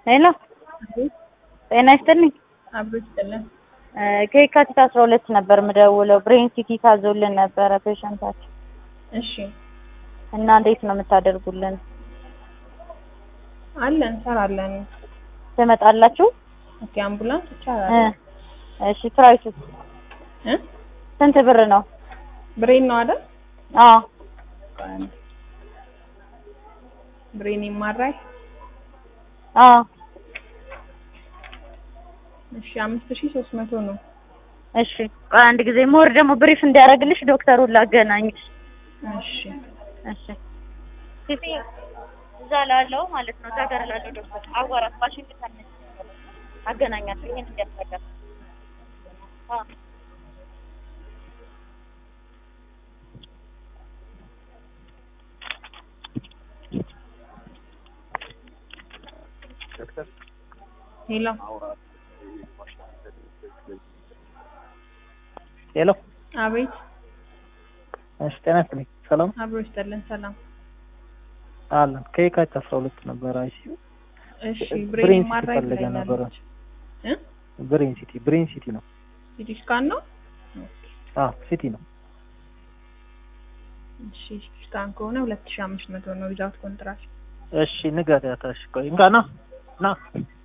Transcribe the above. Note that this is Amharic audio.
ሄሎ ጤና ይስጥልኝ። አብሮ ይስጥልን። ከየካቲት አስራ ሁለት ነበር የምደውለው ብሬን ሲቲ ታዞልን ነበረ ፔሸንታችን እሺ እና እንዴት ነው የምታደርጉልን? አለን እንሰራለን። ትመጣላችሁ? ኦኬ አምቡላንስ እ ይቻላል። እሺ ፕራይሱ እ ስንት ብር ነው? ብሬን ነው አይደል? አዎ ቆይ አንዴ። ብሬን ይማራል። አዎ እሺ አምስት ሺህ ሶስት መቶ ነው። እሺ ቆይ አንድ ጊዜ ሞር ደግሞ ብሪፍ እንዲያደርግልሽ ዶክተሩን ላገናኝሽ። እሺ እሺ ሲቲ እዛ ላለው ማለት ነው እዛ ጋር ላለው ዶክተር አዋራት ዋሽንግተን ነች አገናኛለሁ። ይሄን እንዲያስረዳ አዎ ሄሎ ሄሎ አቤት እሺ፣ ጤና ይስጥልኝ። ሰላም አብሮ ይስጥልን። ሰላም አለን። ከየካቲት አስራ ሁለት ነበረ አይሲዩ እሺ ብሬን ብሬን ሲቲ ይማራል ፈልገ ነበረ። ብላኛለች። እ ብሬን ሲቲ ብሬን ሲቲ ነው። ሲቲ ስካን ነው። አዎ ሲቲ ነው። እሺ ሲቲ ስካን ከሆነ ሁለት ሺህ አምስት መቶ ነው ዊዛውት ኮንትራክት እሺ ንገሪያት። እሺ ቆይ እንጋ ና ና